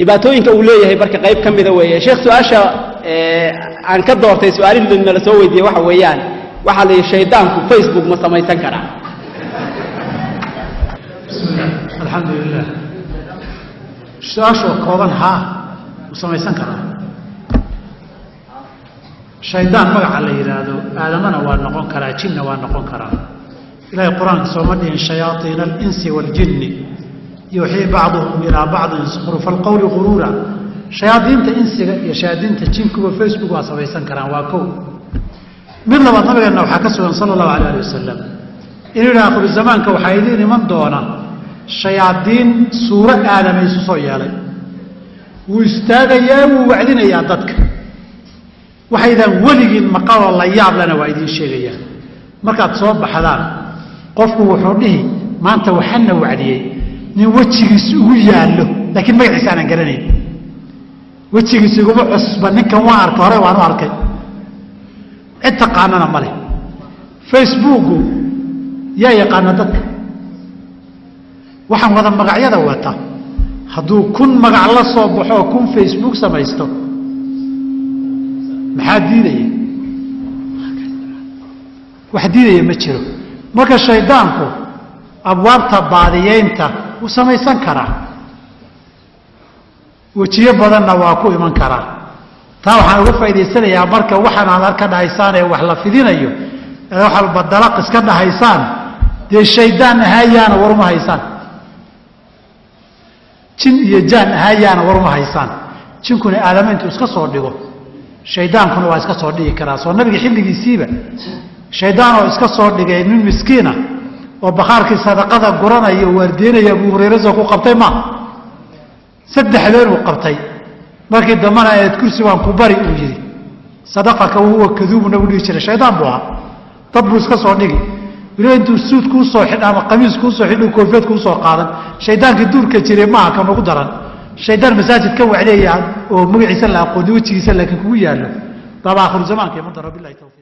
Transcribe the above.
dhibaatooyinka uu leeyahay marka qayb ka mida weeye sheekh su-aasha aan ka doortay su-aalihii nala soo weydiiyey waxa weeyaan waxaa la yidhi shaydaanku facebook ma samaysan karaa alxamdu lilah su-aashoo kooban haa u samaysan karaa shaydaan magaca la yidhaahdo aadamana waa noqon karaa jinna waa noqon karaa ilahay qur-aanka sooma dhihin shayaaiina alinsi waaljinni yuuxii bacduhum ilaa bacdin sukhrufa alqowli guruura shayaadiinta insiga iyo shayaadiinta jinkuba facebook waa samaysan karaan waa kow mid labaad nabigeenna waxaa ka sugan sala allahu alay ali wasalam inuu yidhi akhiru zamaanka waxaa idiin iman doona shayaadiin suuro aadama isu soo yeelay wuu istaagayaa wuu wacdinayaa dadka waxaydaan weligiin maqaloo la yaablana waa idiin sheegayaan markaad soo baxdaan qofku wuxuu dhihi maanta waxana wacdiyey nin wejigiis ugu yaallo laakiin magaciisa aanan garanayn wejigiis iguma cusba ninkan waan arkay hore waanu arkay cid taqaanana ma leh facebooku yaa yaqaana dadka waxaan wada magacyada wata hadduu kun magac la soo baxoo kun facebook samaysto maxaa diidaya wax diidaya ma jiro marka shaydaanku abwaabta baadiyeynta wuu samaysan karaa wejiyo badanna waa ku iman karaa taa waxaan uga faa'idaysanayaa marka waxaan aad arka dhahaysaan ee wax la fidinayo ee wax walba dalaq iska dhahaysaan dee shaydaan ahaayaana waruma haysaan jin iyo jaan ahaayaana waruma haysaan jinkuna aadama intuu iska soo dhigo shaydaankuna waa iska soo dhigi karaa soo nabiga xilligiisiiba shaydaan oo iska soo dhigay nin miskiina oo bakhaarkii sadaqada guranaya o waardeynaya abuu hurayra soo ku qabtay ma saddexdeenuu qabtay markii dambana aad kursi waan ku bari uu yidhi sadaqaka wahuwa kaduubu nagu dhihi jiray shaydaan buu ahaa dad buu iska soo dhigi weliba intuu suud kuu soo xidh ama qamiis kuu soo xidh koofeed kuu soo qaadan shaydaankii duurka jiray maaha ka nagu daran shaydaan masaajid ka wacleeya oo magaciisa la aqooni wejigiisa laakiin kugu yaallo baaba akhiru zamaanka iman daro bilahi tawfiiq